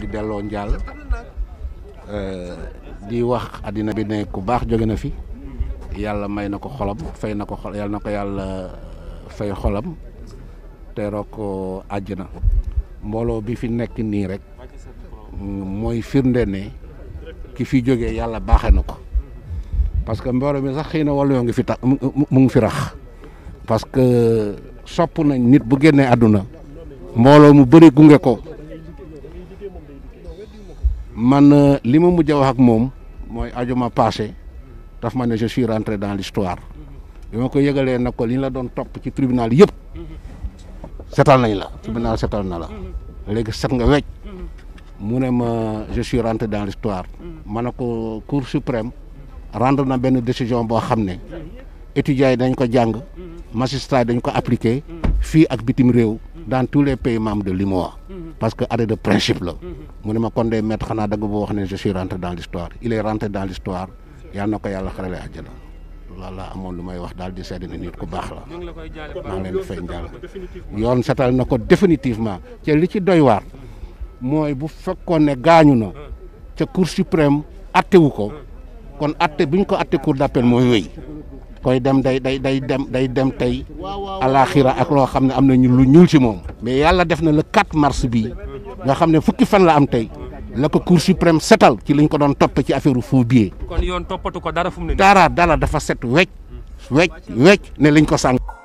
di delloo njaal di wax àddina bi ne ku baax jóge na fi yàlla may na ko xolam fay na ko xol yàlla na ko yàlla fay xolam teeroo ko àjjana mbooloo bi fi nekk nii rek mooy firnde ne ki fi jógee yàlla baaxee na ko parce que mbooloo mi sax xëy na wala yoo ngi fi tax mu ngi fi rax parce que sopp nañ nit bu génnee àdduna mbooloo mu bëri gunge ko man li ma mujj a wax ak moom mooy ajuma passé daf ma ne je suis rentré dans l'histoire bi ma ko yëgalee nag ko li ñu la doon topp ci tribunal yëpp setal nañ la tribunal setal na la léegi set nga wecc mu ne ma je suis rentré dans l'histoire ma ne ko cour suprême rendre na benn décision boo xam ne étudiants yi dañ ko jàng magistrat dañ ko appliquer fii ak bitim réew dans tous les pays membres de l'UMOA parce que arrêt de principe la mu ne ma kon day mettre xanaa dagg boo wax ne je suis rentré dans l'histoire il est rentré dans l'histoire yal na ko yàlla xarale àjjana loolu laa amoon lu may wax daal di seede ne nit ku baax la maa ngi leen di fay njaal yoon setal na ko définitivement te li ci doy waar mooy bu fekkoon ne gaañu na ca cour suprême attewu ko kon atte bi ñu ko atte cour d'appel mooy wéy koy dem day day day dem day dem tey alaxira ak loo xam ne am na ñu lu ñuul ci moom mais yàlla def na le 4 mars bi nga xam ne fukki fan la am tey la ko cour suprême setal ci liñ ko doon topp ci affaire faux billet kon yoon toppatu ko dara fu mu ne dara dara dafa set wecc wecc wecc ne liñ ko sànq